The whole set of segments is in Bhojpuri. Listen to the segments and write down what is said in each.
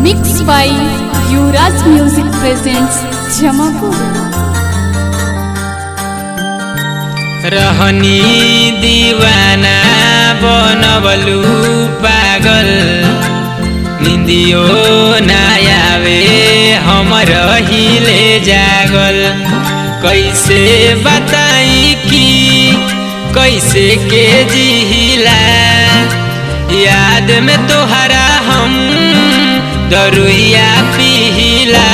Mixed by Yuvraj Music presents Jamapur. रहनी दीवाना बनबलु पागल निंदियो नायावे हम रहिले जागल कैसे बताई कि कैसे के जिहिला याद में तोहरा हम दरुइया पिहिला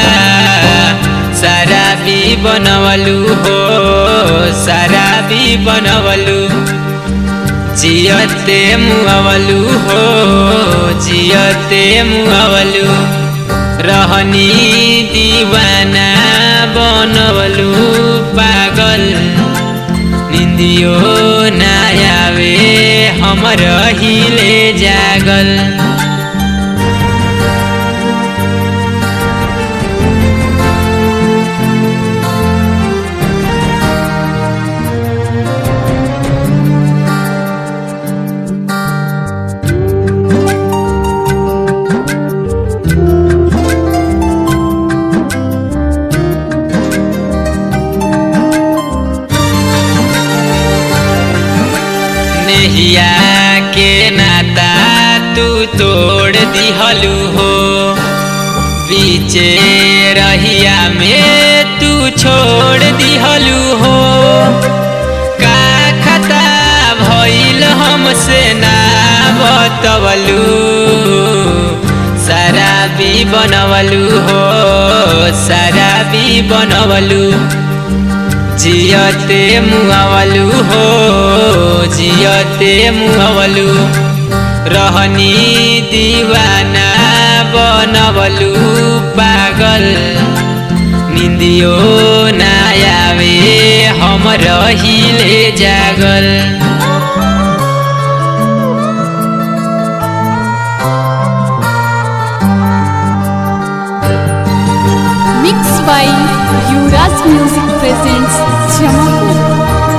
शराबी बनवलु हो शराबी बनवलु जियते मुअवलु हो जियते मुअवलु रहनी दीवाना बनवलु पागल निंदियो नायावे हम रहिले जागल नेहिया के नाता तू तोड़ दिहलू हो बीचे रहिया में तू छोड़ दिहलू हो का खता भइल हमसे ना बतवलू शराबी बनवलू हो शराबी बनवलू जियते मुआवलू हो जियते मुआवलू रहनी दीवाना बनवलू पागल निंदियो नायावे हम रहिले जागल Mixed by Yuvraj Music presents Jamapur.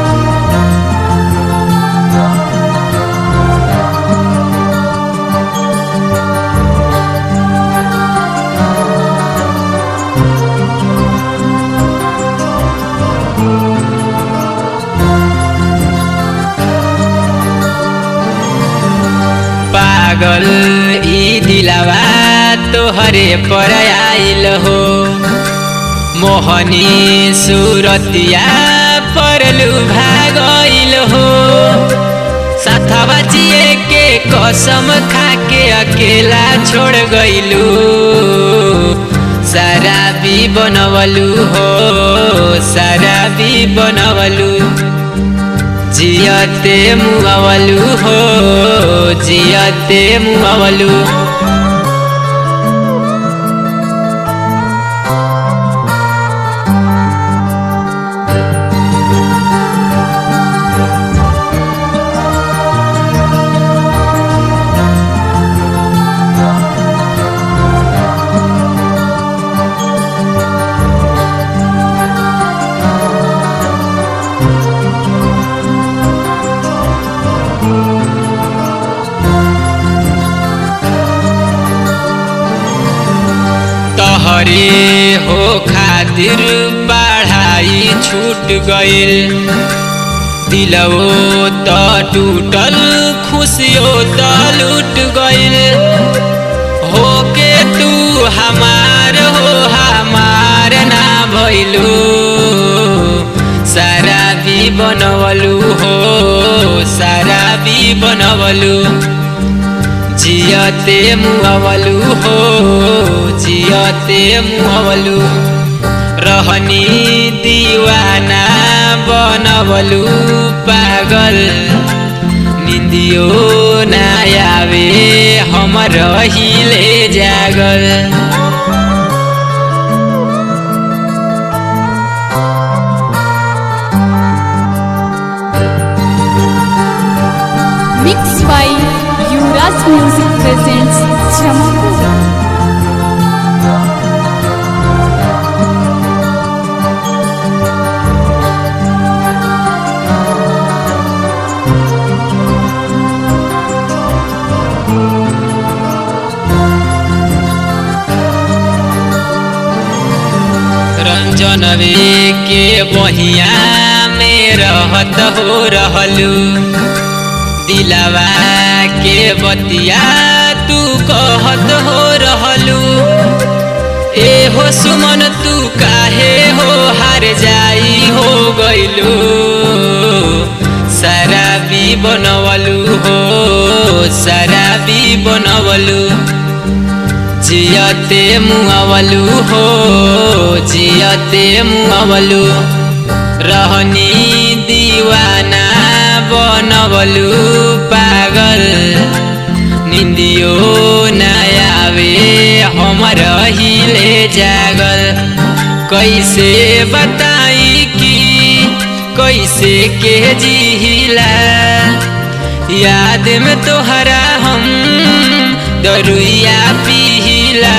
पागल ई दिलावा तोहरे पर आइल हो मोहनी सुरतिया परलू भागइल हो साथवा जिए के कसम खा के अकेला छोड़ गइलू शराबी बनवलू हो शराबी बनवलू जियते मुआवलू हो जियते मुआवलू तहरे हो खातिर पढ़ाई छूट गइल दिलवो त टूटल खुशियो त लूट गइल हो के तू हमार हो हमार ना भइलू शराबी बनवलू हो शराबी बनवलू जियते मुआवलू हो जियते मुआवलू रहनी दीवाना बनवलू पागल निंदियो नायावे हम रहिले जागल Mixed by Yuvraj Music presents Jamapur. बहिया में रहत हो रहलू दिलवा के बतिया तू कहत हो रहलू ए हो सुमन तू काहे हो हार जाई हो गइलू शराबी बनवलू हो शराबी बनवलू जियते मुआवलू हो जियते मुआवलू रहनी दीवाना बनवलू पागल निंदियो नयावे हमर हिले जागल कैसे बताई कि कैसे के जिहिला याद में तोहरा हम दरुइया पिहिला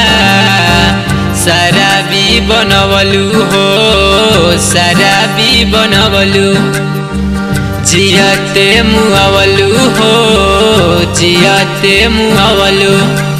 शराबी बनवलू हो शराबी बनवलू जियते मुआवलू हो जियते मुआवलू